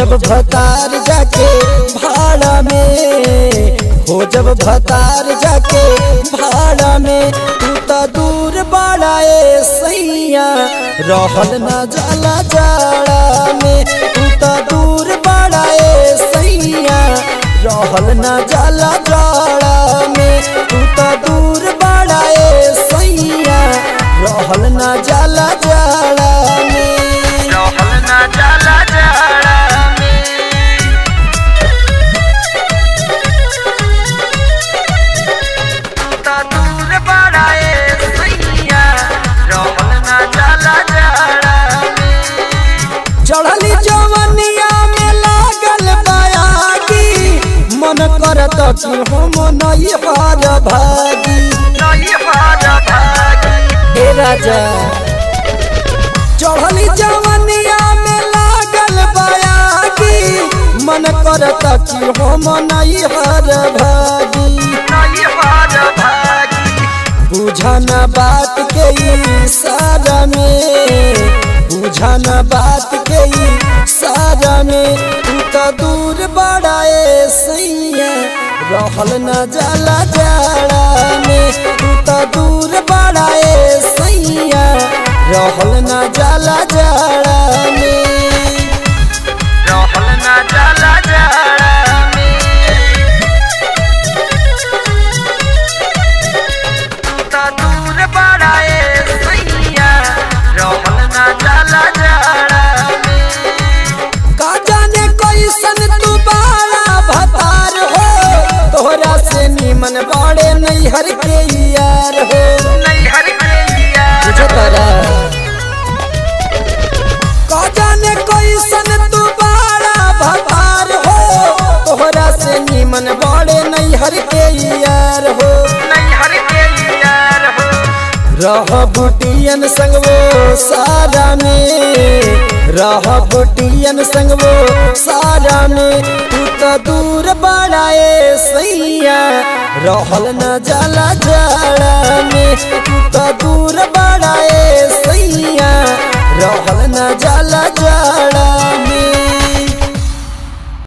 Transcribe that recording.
जब भतार जाके भाड़ा में हो जब भतार जाके भाड़ा में तू तो दूर बाड़ा ए सैया रहल न जाला जाड़ा में तू तो दूर बाड़ा ए सैया रहल न जाला जाड़ा में तू तो दूर बाड़ा ए सैया रहल न जाला जाड़ा में रहल ना जाला जाड़ा में तू तो दूर बड़ा ए सैया रहल ना जाला जाड़ा में चढ़ली जवनिया में लागल बयागी मन करत कि हम नहीं हार भागी नहीं हार भागी हे राजा चढ़ली जवनिया में लागल बयागी मन करत कि हम नहीं हार भागी नहीं हार भागी बुझन बात के इशारा में बुझन बात के इशारा में तू तो दूर बड़ा ए सैया रहल न जाला जाड़ा में तू तो दूर बड़ा ए सैया रहल न जाला जाड़ा में रहल ना जाला जाड़ा में तू तो दूर बड़ा ए सैया रहल ना जाला जाड़ा में का जाने कैसन तू बाड़ा भतार हो तोहरा से निमन बड़े नैहर के यार हो नैहर के यार बुझ तारा का जाने कैसन तू बाड़ा भतार हो तोहरा से निमन बड़े नैहर के यार हो नैहर के यार हो रह बुटियन संग वो सारा में रह बुटियन संग वो सारा में तू तो दूर बड़ा ए सैया रहल न जाला जाड़ा में तू तो दूर बड़ा ए सैया रहल न जाला जाड़ा में